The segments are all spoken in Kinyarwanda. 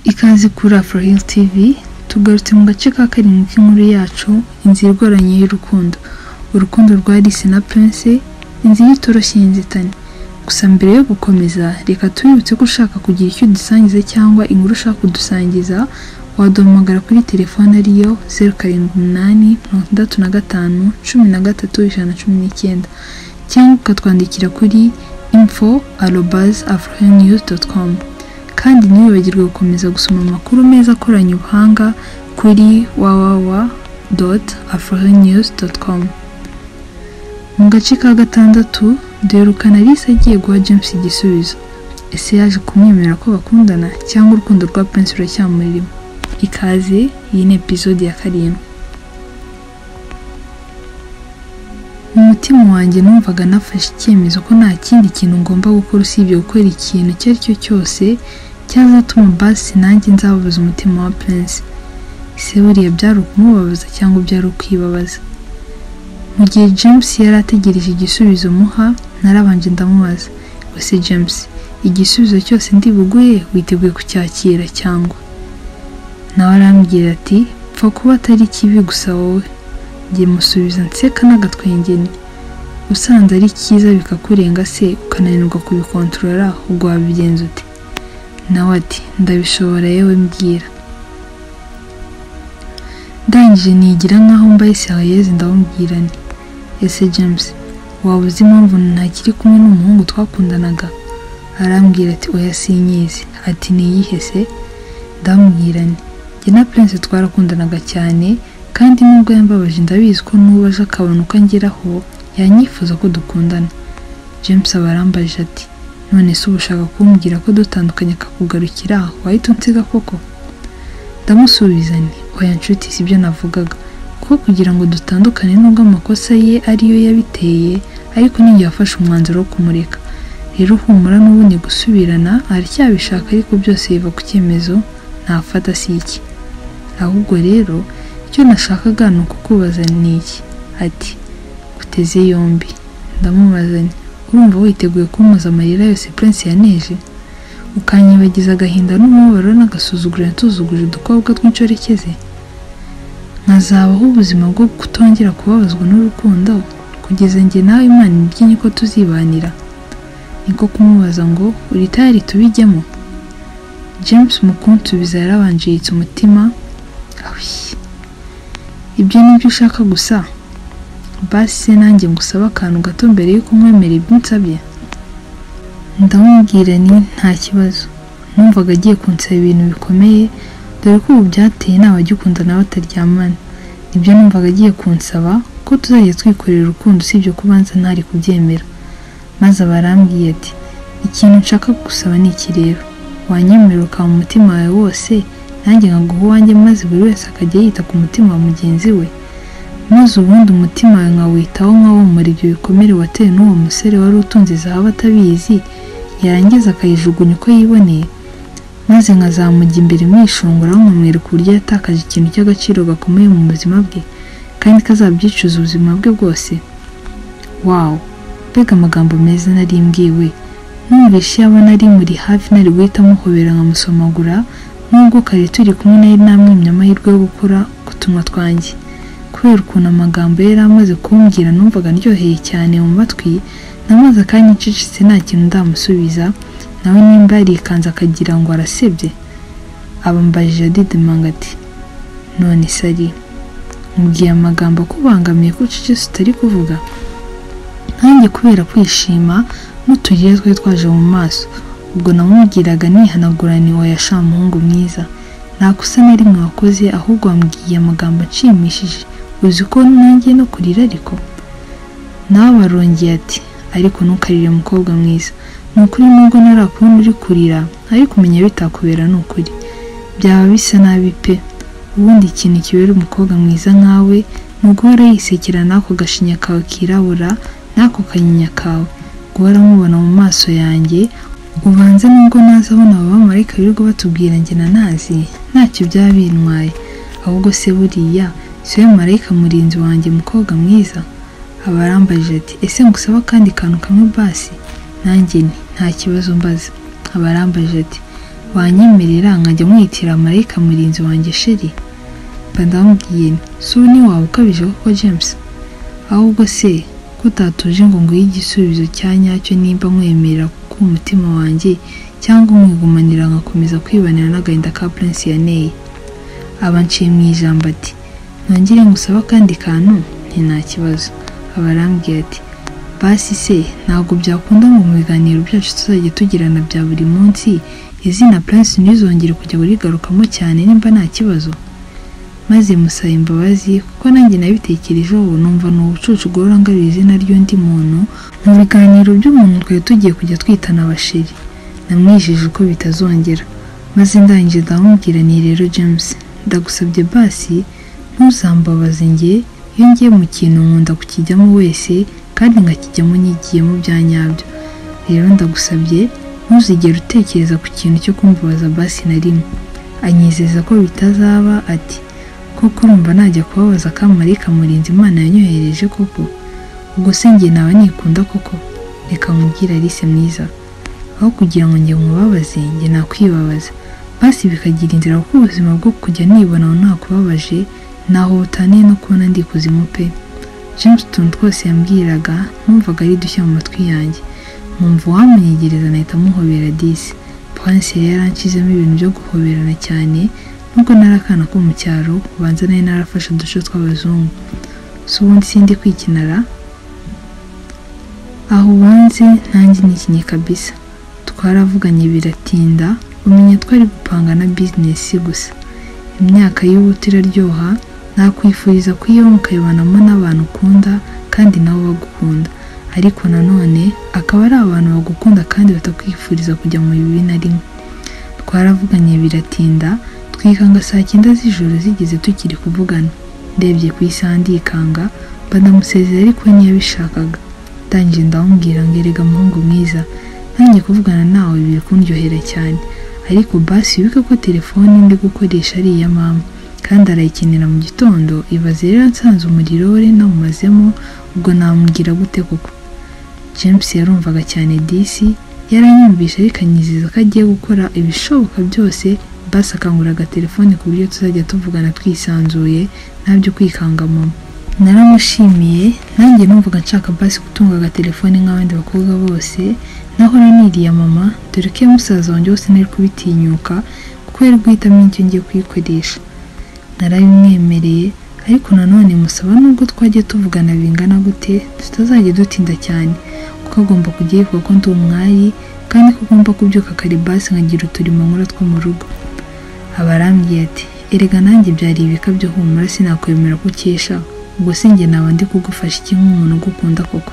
Ikaze kuri Afro Hill TV tugarutse mu gace ka karindwi k'inkuru yacu inzira igoranye y'urukundo urukundo rwa Alice na Prince inzira itoroshye y'inzitane gusa mbere yo gukomeza reka tubibutse ko ushaka kugira icyo udusangiza cyangwa inkuru ushaka kudusangiza waduhamagara kuri telefone ariyo zeru karindwi umunani mirongo itandatu na gatanu cumi na gatatu ijana na cumi n'icyenda cyangwa ukatwandikira kuri info arobazi afroheniyu doti komu kandi ntiwibagirwe gukomeza gusoma amakuru meza akoranye ubuhanga kuri wawawa doti afroheniyu doti komu mu gace ka gatandatu duherukana Alice agiye guha James igisubizo ese yaje kumwemerera ko bakundana cyangwa urukundo rwa Prince ruracyamurimo ikaze iyi ni epizode ya karindwi mu mutima wanjye numvaga nafashe icyemezo ko nta kindi kintu ngomba gukora usibye gukora ikintu icyo ari cyo cyose cyazatuma basi nanjye nzababuza umutima wa Prince ese buriya byari ukumubabaza cyangwa byari ukwibabaza mu gihe James yari ategereje igisubizo muha narabanje ndamubaza ese James igisubizo cyose ndibuguhe witeguye kucyakira cyangwa nawe arambwira ati pfa kuba atari kibi gusa wowe njye musubiza nseka n'agatwenge nti usanze ari cyiza bikakurenga se ukananirwa kubikontorora ubwo wabigenza ute nawe ati ndabishobora yewe mbwira ndangije nigira nkaho mbaye sirayezi ndamubwira nti ese James waba uzi impamvu ntakiri kumwe n'umuhungu twakundanaga arambwira ati oya sinyizi ati niyihe se ndamubwira nti njye na Prince twarakundanaga cyane kandi nubwo yambabaje ndabizi ko n'ubu aje akabona uko angeraho yanyifuza ko dukundana James aba arambaje ati none se uba ushaka kumbwira ko dutandukanye akakugarukira wahita unsiga koko ndamusubiza nti oya nshuti sibyo navugaga kuko kugira ngo dutandukane nubwo amakosa ye ariyo yabiteye ariko ninjye wafashe umwanzuro wo kumureka rero humura n'ubundi gusubirana aracyabishaka ariko byose biva ku cyemezo ntafata si iki ahubwo rero icyo nashakaga ni ukukubaza ni iki ati uteze yombi ndamubaza nti urumva witeguye kumpoza amarira yose Prince yaneje ukanyibagiza agahinda n'umubabaro n'agasuzuguro yatuzuguje udukobwa tw'incorekeze nkazabaho ubuzima bwo kutongera kubabazwa n'urukundo kugeza njye nawe imana ibyinnye ko tuzibanira niko kumubaza ngo uri tayari tubijyemo james mukunsubiza yarabanje yitse umutima ahuye ibyo ni byo ushaka gusa basi se nanjye ngusaba akantu gato mbere y'uko umwemera ibyo unsabye ndamubwira ni nta kibazo numvaga agiye kunsaba ibintu bikomeye dore ko ubu byateye naba agikundana bataryamana nibyo numvaga agiye kunsaba ko tuzajya twikorera urukundo usibye kubanza ntari kubyemera maze abarambwiye ati ikintu nshaka kugusaba ni iki rero wanyemerera ukaba mu mutima wawe wose nanjye nkaguha uwanjye maze buri wese akajya yita ku mutima wa mugenzi we maze ubundi umutima wawe nkawitaho nkawomora ibyo bikomere watewe n'uwo musore wari utunze zahabu atabizi yarangiza akayijugunya uko yiboneye maze nkazamujya imbere mwishongora aho nkamwereka uburyo yatakaje ikintu cy'agaciro gakomeye mu buzima bwe kandi kazabyicuza ubuzima bwe bwose wawu mbega amagambo meza nari mbwiwe numvise iyo abona ari muri hafi nari guhita muhobera nkamusomagura nubwo kare turi kumwe nari namwimye amahirwe yo gukora ku tunwa twanjye kubera ukuntu amagambo ye yari amaze kumbwira numvaga ndyoheye cyane mu matwi namaze akanya ncicitse nta kintu ndamusubiza nawe nimba yarikanze akagira ngo arasebye abambajije adidimanga ati none sari mubwiye amagambo akubangamiye ko ucecetse utari kuvuga nkanjye kubera kwishima n'uturire twari twaje mu maso ubwo namubwiraga nihanagurani wa yashamuhungu mwiza nta kosa na rimwe wakoze ahubwo wambwiye amagambo nshimishije uzi ko nanjye no kurira ariko nawe arongeye ati ariko ntukarire mukobwa mwiza ni ukuri nubwo narakubona uri kurira ariko umenya bitakubera ni ukuri byaba bisa nabi pe ubundi ikintu kibera umukobwa mwiza nkawe ni uguhora yisekera n'ako gashinya kawe kirabura n'ako kanyinya kawe guhora mubona mu maso yanjye ubanze nubwo nazi abona abo bamarayika birirwa batubwira njye na nazi ntacyo byaba bintwaye ahubwo se buriya si we marayika murinzi wanjye mukobwa mwiza aba arambajije ati ese ngusaba akandi kantu kamwe basi nanjye nti nta kibazo mbaza aba arambajije ati banyemerera nkajya mwitira marayika murinzi wanjye sheri mba ndamubwiye nti si ubu ni waba ukabije koko james ahubwo se ko utatuje ngo nguhe igisubizo cya nyacyo nimba nkwemerera kuko umutima wanjye cyangwa mwigumanira nkakomeza kwibanira n'agahinda ka prince ya neyi aba nciye mu ijambo ati ntangire ngusaba akandi kantu nti nta kibazo aba arambwiye ati basi se ntabwo byakunda ngo mu biganiro byacu tuzajya tugirana bya buri munsi izina prince ntizongere kujya burigarukamo cyane nimba nta kibazo maze musaba imbabazi kuko nanjye nabitekerejeho numva ni ubucucu ugorora ngarura izina ry'undi muntu mu biganiro by'umuntu twari tugiye kujya twitana abashiri namwijeje uko bitazongera maze ndangije ndamubwira ni rero james ndagusabye basi ntuzambabaze njye iyo ngiye mu kintu nkunda kukijyamo wese kandi nkakijyamo nyigiyemo bya nyabyo rero ndagusabye ntuzigere utekereza ku kintu cyo kumbabaza basi na rimwe anyizeza ko bitazaba ati koko urumva najya kubabaza akamarika murinzi imana yanyohereje koko ubwo se njye nawe nikunda koko reka mubwire alice mwiza aho kugira ngo njye mubabaze njye nakwibabaza basi bikagira inzira kuko ubuzima bwo kujya nibona ntakubabaje naho butaniye no kubona ndi kuzimu pe james utuntu twose yambwiraga numvaga ari dushya mu matwi yanjye numva uwamunyegereza nahita muhobera disi panse yari yaranshizemo ibintu byo guhoberana cyane nubwo nari akana ko mu cyaro ubanza nari narafashe uduce tw'abazungu si ubundi sindi kwikinara aho ubanze nanjye nikinye kabisa twaravuganye biratinda umenya twari gupanga na bizinesi gusa imyaka y'ubuto iraryoha nakwifuriza kuyiba mukayibanamo n'abantu ukunda kandi nabo bagukunda ariko nanone akaba ari abantu bagukunda kandi batakwifuriza kujya mu bibi na rimwe twaravuganye biratinda twikanga saa cyenda z'ijoro zigeze tukiri kuvugana ndebye ku isaha ndikanga mba ndamusezera ariko ntiyabishakaga ndangije ndamubwira ngo erega muhungu mwiza nanjye kuvugana nawe biri kundyohera cyane ariko basi wibuke ko telefone ndi gukoresha ari iya mama kandi arayikenera mu gitondo ibaze rero nsanze umuriro we nawumazemo ubwo namugira gute koko james yarumvaga cyane disi yaranyumvisha ariko anyizeza ko agiye gukora ibishoboka byose basi akanguraga telefone ku buryo tuzajya tuvugana twisanzuye ntabyo kwikanga mama naramushimiye nanjye numvaga nshaka basi gutunga agatelefone nk'abandi bakobwa bose naho niriya mama dore ko iyo musaza wanjye wose nari kubitinyuka kuko yari guhitamo icyo ngiye kuyikoresha narabimwemereye ariko nanone musaba nubwo twajya tuvugana bingana gute tutazajya dutinda cyane kuko agomba kujya yivuga ko ndi umwari kandi ko ugomba kubyuka kare basi nkagira uturimo nkora two mu rugo abarambwiye ati erega nanjye byari ibikabyo humura sinakwemera ko ukesha ubwo si njye naba ndi kugufasha iki nk'umuntu ugukunda koko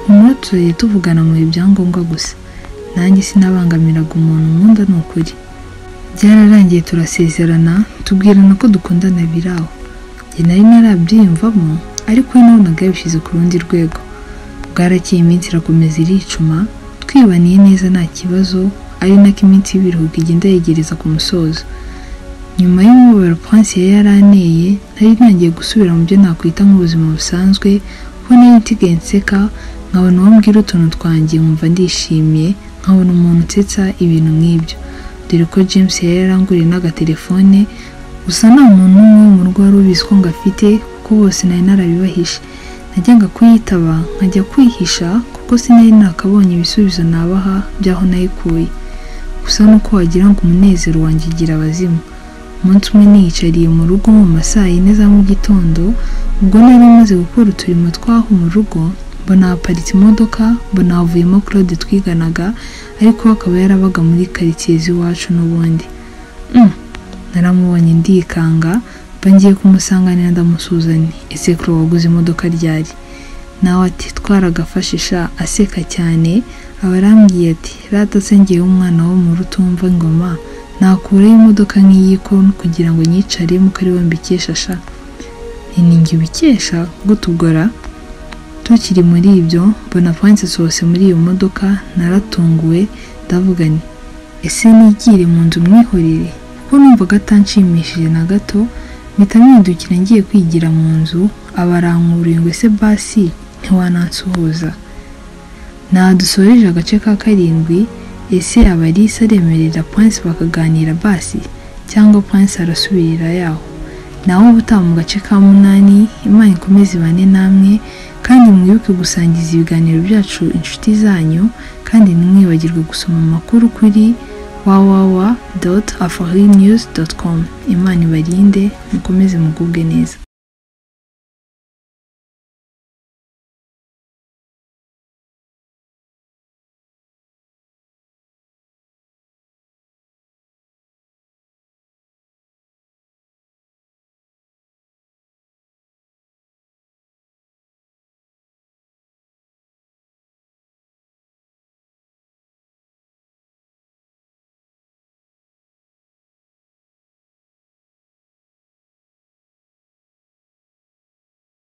humura tuzajya tuvugana mu ibyangombwa gusa nanjye sinabangamiraga umuntu nkunda ni ukuri byararangiye turasezerana tubwirana ko dukundana biraho njye nari narabyiyumvamo ariko we nabonaga yabishyize ku rundi rwego bwarakeye iminsi irakomeza iricuma twibaniye neza nta kibazo ari nako iminsi y'ibiruhuko igenda yegereza ku musozo nyuma y'umubabaro pansi yari yaraneye nari ntangiye gusubira mu byo nakwita nk'ubuzima busanzwe kuko nari nsigaye nseka nkabona uwo mbwira utuntu twanjye nkumva ndishimiye nkabona umuntu unsetsa ibintu nk'ibyo dore ko james yari yaranguriye n'agatelefone gusa nta muntu umwe wo mu rugo wari ubizi ko ngafite kuko bose nari narabibahishe najyaga kuyitaba nkajya kwihisha kuko sinari nakabonye ibisubizo nabaha by'aho nayikuye gusa nuko wagira ngo umunezero wanjye ugira abazimu umunsi umwe niyicariye mu rugo mu masaa yine za mu gitondo ubwo nari maze gukora uturimo twaho mu rugo mbona haparitse imodoka mbona havuyemo claude twiganaga ariko we akaba yarabaga muri karitsiye z'iwacu n'ubundi naramubonye ndikanga mba ngiye kumusanganira ndamusuzanye ese kuro waguze imodoka ryari nawe ati twaragafashisha aseka cyane aba arambwiye ati rata se ngewe umwana wo mu rutumva ingoma nakuraho imodoka nk'iyi ko kugira ngo nyicaremo ko ari we mbikesha sha ntiningi ubikesha gutugora tukiri muri ibyo mbona panse sohose muri iyo modoka naratunguwe ndavuga nti ese nigire mu nzu mwihorere kuko numvaga atanshimishije na gato mpita mpindukira ngiye kwigira mu nzu abarankuruye ngo ese basi ntiwanansuhuza nadusoreje agace ka karindwi ese abalisa aremerera Prince bakaganira basi cyangwa Prince arasubirira yaho nawe uba utaha mu gace ka munani imana ikomeze ibane namwe kandi mwibuke gusangiza ibiganiro byacu inshuti zanyu kandi ntimwibagirwe gusoma amakuru kuri www.afarinews.com imana ibarinde mukomeze mugubwe neza